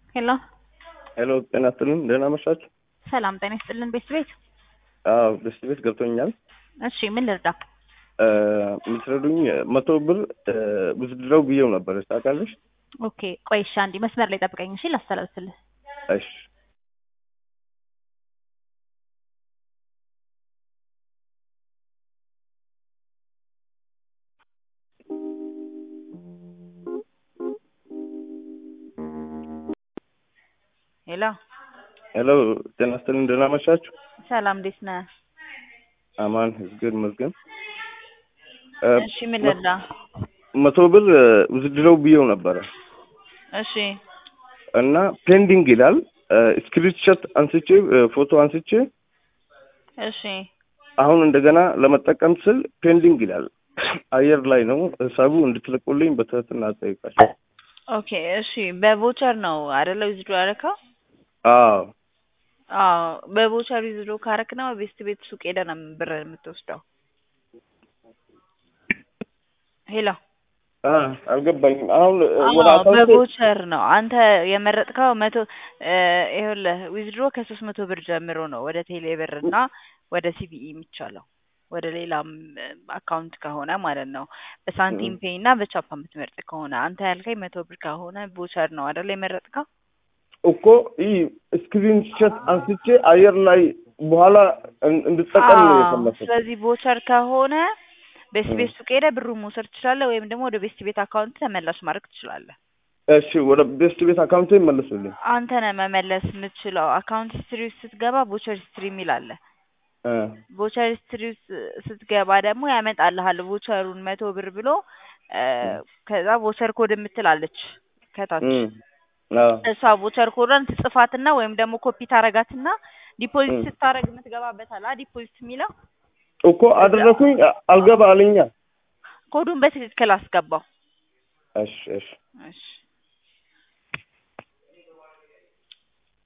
ሄሎ ሄሎ ጤና ይስጥልን ደህና መሻችሁ? ሰላም ጤና ይስጥልን ቤት ቤት አዎ ደስ ቤት ገብቶኛል። እሺ ምን ልርዳ? የምትረዱኝ መቶ ብር ብድረው ብዬው ነበር ታውቃለሽ? ኦኬ ቆይ እሺ አንዴ መስመር ላይ ጠብቀኝ እሺ ላስተላልፍልህ እሺ ሄሎ ሄሎ ጤና ይስጥልን ደህና መሻችሁ? ሰላም እንዴት ነህ? አማን ህዝግን መዝገን እሺ ምን ልርዳ? መቶ ብር ብድረው ብዬው ነበረ እሺ እና ፔንዲንግ ይላል። ስክሪንሾት አንስቼ ፎቶ አንስቼ እሺ አሁን እንደገና ለመጠቀም ስል ፔንዲንግ ይላል። አየር ላይ ነው። ሂሳቡ እንድትልቁልኝ በትህትና እጠይቃለሁ። ኦኬ እሺ በቮቸር ነው አይደለ ዊዝድሮ ያደረከው? አዎ አዎ በቮቸር ዊዝድሮ ካረክ ነው ቤስት ቤት ሱቅ ሄደህ ነው ብር የምትወስደው። ሄሎ አ አልገባኝም። አሁን ወደ አዎ አካውንቴ በቮቸር ነው አንተ የመረጥከው መቶ ይኸውልህ ዊዝድሮ ከሶስት መቶ ብር ጀምሮ ነው ወደ ቴሌ ብር እና ወደ ሲቢኢ የሚቻለው ወደ ሌላም አካውንት ከሆነ ማለት ነው። በሳንቲም ፔይ እና በቻፓ የምትመርጥ ከሆነ አንተ ያልከኝ መቶ ብር ከሆነ ቮቸር ነው አይደል የመረጥከው? እኮ ይህ ስክሪንሾት አንስቼ አየር ላይ በኋላ እን- እንድጠቀም ነው አዎ፣ የፈለኩት። ስለዚህ ቮቸር ከሆነ ቤስት ቤት ሱቅ ሄደህ ብሩን መውሰድ ትችላለህ፣ ወይም ደግሞ ወደ ቤስት ቤት አካውንት ተመላሽ ማድረግ ትችላለህ። እሺ ወደ ቤስት ቤት አካውንቴ ይመልሱልኝ። አንተ ነህ መመለስ የምትችለው። አካውንት ሂስትሪ ውስጥ ስትገባ ቮቸር ሂስትሪ የሚል አለ። እ ቮቸር ሂስትሪ ውስጥ ስትገባ ደግሞ ያመጣልሃል ቮቸሩን መቶ ብር ብሎ እ፣ ከዛ ቮቸር ኮድ የምትላለች ከታች እም፣ አዎ እሷ ቮቸር ኮዷን ትጽፋትና ወይም ደግሞ ኮፒ ታረጋትና ዲፖዚት እም። ስታረግ የምትገባበት አለ ዲፖዚት የሚለው እኮ አደረኩኝ አልገባ አለኛ። ኮዱን በትክክል አስገባው። እሺ እሺ እሺ